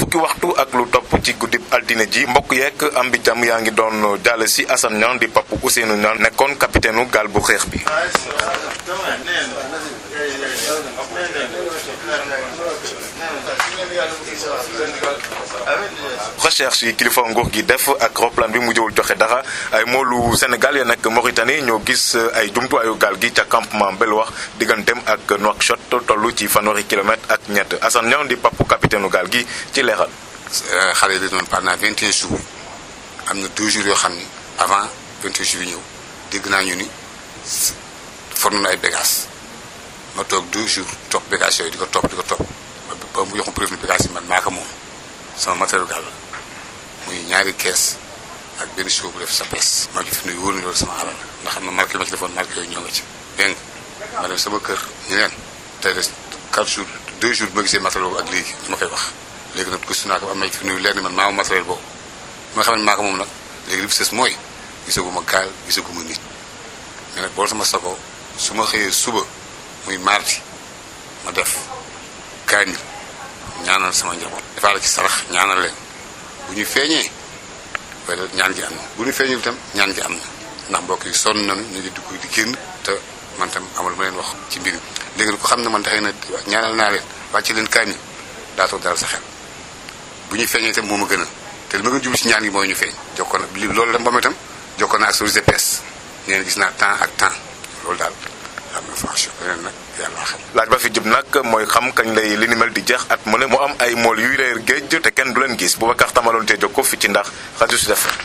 fukki waxtu ak lu topp ci guddib altine ji mbokk yeeg am bi jàmm yaa ngi doon jàll si Assane Niang di papu Ousseynou Niang nekkoon capitaine u gaal bu xeex bi recherche yi kilifa nguur gi def ak roplaan bi mujjewul joxe dara ay moolu Sénégal ya nekk Mauritanie ñoo gis ay jumtuwaayu gaal gi ca campement Belwax digganteem ak Nouakchott toll ci fanweeri kilomètre ak ñett Assane Niang di papu capitaine u gaal gi ci leeral. xale yi doon pendant 21 jours am na deux jours yoo xam ni avant 21 jours yi ñëw dégg naa ñu ni for nañu ay bagages ma toog deux jours topp bagages yooyu di ko topp di ko topp ba mu jox ma preuve ni bagages yi man maa ko moom sama matériel gaal la muy ñaari kees ak benn show bu def sa pes maa ngi fi nuyu wóor na loolu sama alal ndax xam na marqué ma ci defoon marqué yooyu ñoo nga ci dégg nga ma dem sama kër ñu leen tey de 4 jours 2 jours bi ma gisee matériel boobu ak léegi li ma koy wax léegi nag gëstu naa ko am na fi nuyu leer ni man maa moom matériel boobu bi nga xam ne maa ko moom nag léegi li fi sës mooy gisaguma gaal gisaguma nit mais nag bool sama sago su ma xëyee suba muy mardi ma def kaamil ñaanal sama njaboot defaa la ci sarax ñaanal leen bu ñu feeñee wala ñaan gi am na bu ñu feeñul itam ñaan gi am na ndax mbokk yi sonn nañu ñu ngi dugg di génn te man tam amul ma leen wax ci mbir mi léegi nag ko xam ne man taxee na ñaanal naa leen wàcce leen kaamil daa toog daal sa xel bu ñuy feeñee itam moo ma gën a te li ma gën jublu ci ñaan gi mooy ñu feeñ jokkoon na li loolu dem ba itam jokkoon naa ak service de pêche nee na gis naa temps ak temps loolu daal am information leneen nag yàlla xam laaj ba fi jub nag mooy xam kañ lay li ni mel di jeex at mu ne mu am ay mool yuy réer géej te kenn du leen gis Boubacar Tamaloon te jokko fi ci ndax rajo Sud FM